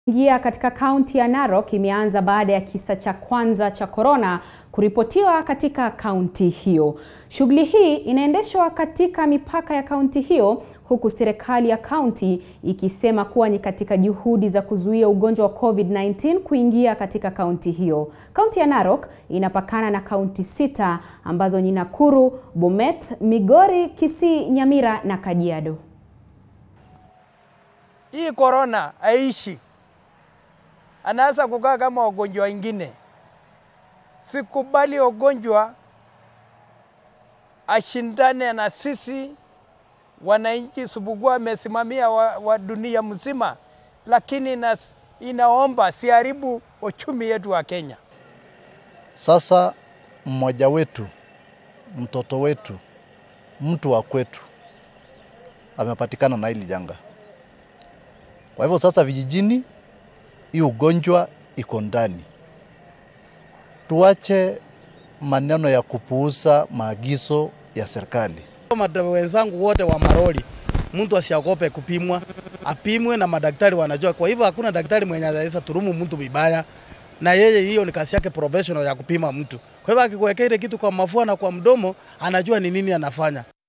Ingia katika kaunti ya Narok imeanza baada ya kisa cha kwanza cha korona kuripotiwa katika kaunti hiyo. Shughuli hii inaendeshwa katika mipaka ya kaunti hiyo huku serikali ya kaunti ikisema kuwa ni katika juhudi za kuzuia ugonjwa wa COVID-19 kuingia katika kaunti hiyo. Kaunti ya Narok inapakana na kaunti sita ambazo ni Nakuru, Bomet, Migori, Kisii, Nyamira na Kajiado. Hii korona haishi, anaanza kukaa kama wagonjwa wengine. Sikubali ugonjwa ashindane na sisi wananchi. Subugua amesimamia wa, wa dunia mzima, lakini ina, inaomba siharibu uchumi yetu wa Kenya. Sasa mmoja wetu, mtoto wetu, mtu wa kwetu amepatikana na hili janga. Kwa hivyo sasa vijijini hii ugonjwa iko ndani. Tuache maneno ya kupuuza maagizo ya serikali. Madada wenzangu wote wa maroli, mtu asiogope kupimwa, apimwe na madaktari wanajua. Kwa hivyo hakuna daktari mwenye anaweza turumu mtu vibaya, na yeye hiyo ni kazi yake professional ya kupima mtu. Kwa hivyo akikuwekea ile kitu kwa mafua na kwa mdomo, anajua ni nini anafanya.